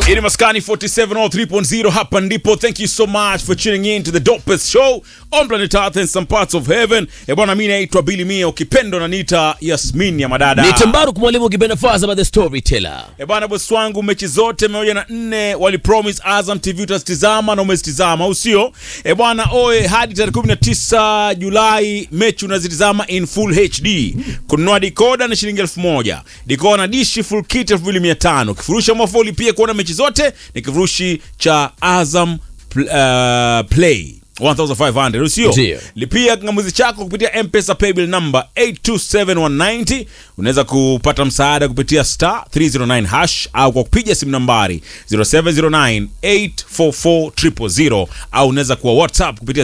Ini Maskani 47 or 3.0 hapa ndipo. Thank you so much for tuning in to the dopest show on planet Earth and some parts of heaven. Eh bwana, mimi naitwa Billy Mia, ukipendo na nita Yasmin ya madada. Ni Tembaru kumwalimu ukipenda Faza by the storyteller. Eh bwana, bosi wangu, mechi zote moja na nne wali promise Azam TV utazitizama na umezitizama, au sio? Eh bwana, oe hadi tarehe 19 Julai mechi unazitizama in full HD. Kununua decoder ni shilingi elfu moja. Decoder na dishi full kit 2500. Kifurushi mafoli pia kuona mechi zote ni kifurushi cha Azam pl uh, Play 1500 usio Ndio. lipia kingamuzi chako kupitia mpesa paybill number 827190 unaweza kupata msaada kupitia star 309 hash au kwa kupiga simu nambari 0709844000 au unaweza kuwa whatsapp kupitia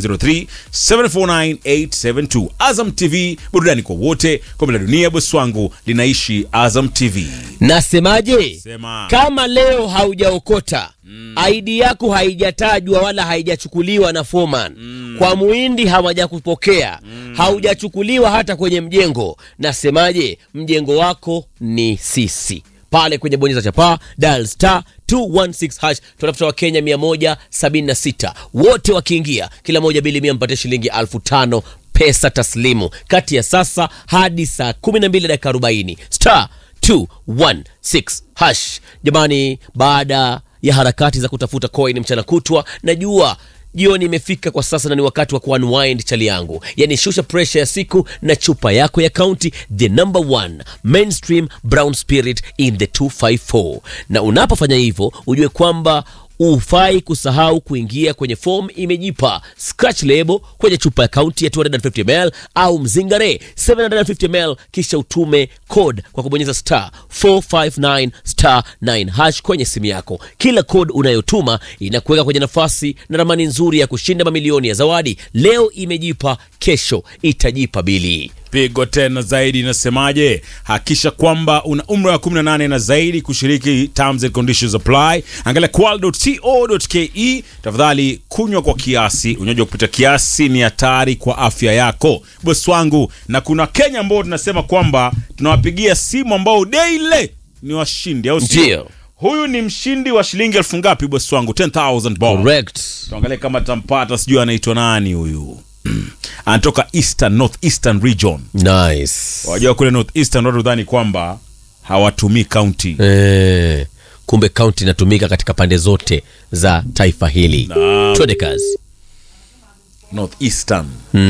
0703749872 azam tv burudani kwa wote kombe la dunia bosi wangu linaishi azam tv Nasemaje? Sema. Kama leo haujaokota ID yako haijatajwa wala haijachukuliwa na foreman kwa muhindi hawajakupokea haujachukuliwa hata kwenye mjengo. Nasemaje? Mjengo wako ni sisi pale kwenye bonyeza chapaa dial star 216 hash tunatafuta wakenya 176 wote wakiingia kila moja bili mia mpate shilingi elfu tano pesa taslimu kati ya sasa hadi saa 12 dakika 40 star 216 hash jamani baada ya harakati za kutafuta coin mchana kutwa najua jioni imefika kwa sasa na ni wakati wa kuunwind chali yangu yani shusha pressure ya siku na chupa yako ya kaunti the number one mainstream brown spirit in the 254 na unapofanya hivyo ujue kwamba ufai kusahau kuingia kwenye form imejipa scratch label kwenye chupa ya kaunti ya 250ml au mzingare 750ml kisha utume code kwa kubonyeza star 459 star 9 hash kwenye simu yako kila code unayotuma inakuweka kwenye nafasi na ramani nzuri ya kushinda mamilioni ya zawadi leo imejipa kesho itajipa bili pigo tena zaidi inasemaje hakisha kwamba una umri wa 18 na zaidi kushiriki terms and conditions apply angalia qual.co.ke tafadhali kunywa kwa kiasi unywaji wa kupita kiasi ni hatari kwa afya yako bosi wangu na kuna kenya ambao tunasema kwamba tunawapigia simu ambao daily ni washindi au sio Ndio. huyu ni mshindi wa shilingi elfu ngapi bosi wangu 10000 bob correct tuangalie kama tampata sijui anaitwa nani huyu anatoka eastern north eastern region nice wajua kule north eastern watu dhani kwamba hawatumii county Eh, kumbe kaunti inatumika katika pande zote za taifa hili Naam. twende kazi north eastern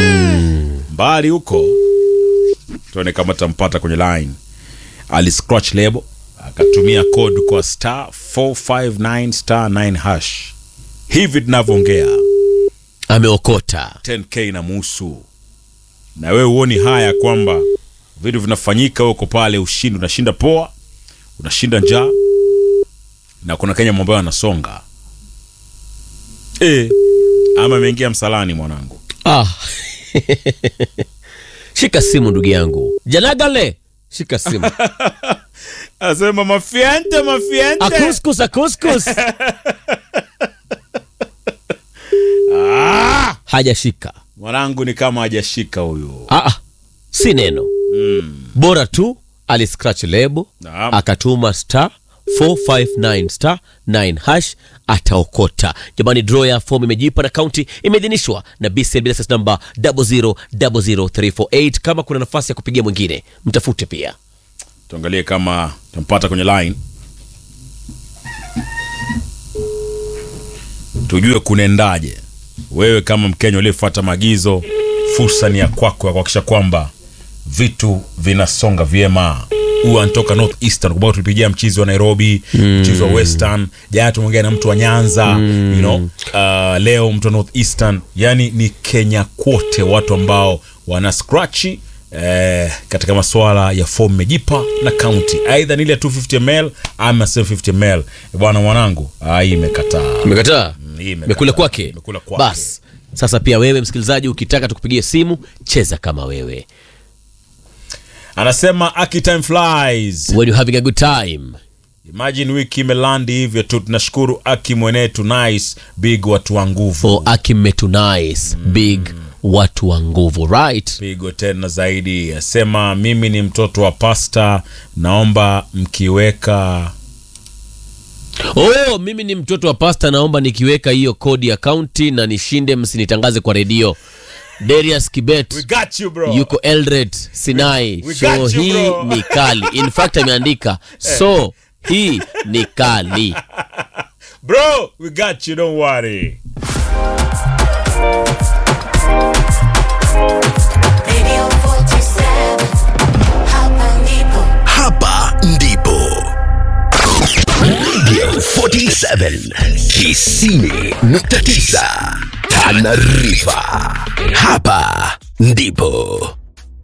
mbali huko tuone kama tampata kwenye line ali scratch label akatumia code kwa star 459 star 9 hash hivi tunavyoongea ameokota 10k na musu na wewe huoni haya kwamba vitu vinafanyika huko pale ushindi unashinda poa unashinda njaa na kuna kenya ambayo anasonga e, ama ameingia msalani mwanangu ah. shika simu ndugu yangu janagale shika simu asema mafiente mafiente akuskus akuskus ah! hajashika mwanangu ni kama hajashika huyu ah, ah. si neno bora tu aliscratch lebo Naam. akatuma star 459 star 9 hash ataokota jamani draw ya fomu imejipa na kaunti imeidhinishwa na bcl license number 0000348 kama kuna nafasi ya kupigia mwingine mtafute pia tuangalie kama tampata kwenye line tujue kunaendaje wewe kama mkenya uliyefuata maagizo fursa ni ya kwako ya kuhakikisha kwamba vitu vinasonga vyema huyu anatoka north eastern kubao tulipigia mchizi wa nairobi mchizi wa western jana tumeongea na mtu wa nyanza you know, uh, leo mtu wa north eastern yani ni kenya kwote watu ambao wana scratchi eh, katika masuala ya fomu mejipa na kaunti aidha ni ile 250 ml ama 750 ml bwana mwanangu ah, hii imekataa umekataa hii imekataa. mekula kwake Imekula kwake. bas sasa pia wewe msikilizaji ukitaka tukupigie simu cheza kama wewe anasema aki time flies when you having a good time imagine wiki imelandi hivyo tu tunashukuru aki mwenetu nice big watu wa nguvu for akimetu nice big watu wa nguvu right pigo tena zaidi asema mimi ni mtoto wa pasta naomba mkiweka Oh, mimi ni mtoto wa pasta, naomba nikiweka hiyo kodi ya kaunti na nishinde, msinitangaze kwa redio. Darius Kibet We got you bro. yuko Eldoret Sinai. we so got you, hii bro. ni kali. In fact ameandika so hii ni kali. Bro, we got you, don't worry. Radio 47 Hapa ndipo Hapa ndipo Radio 47 Kisini nukta tisa Tanarifa. Hapa ndipo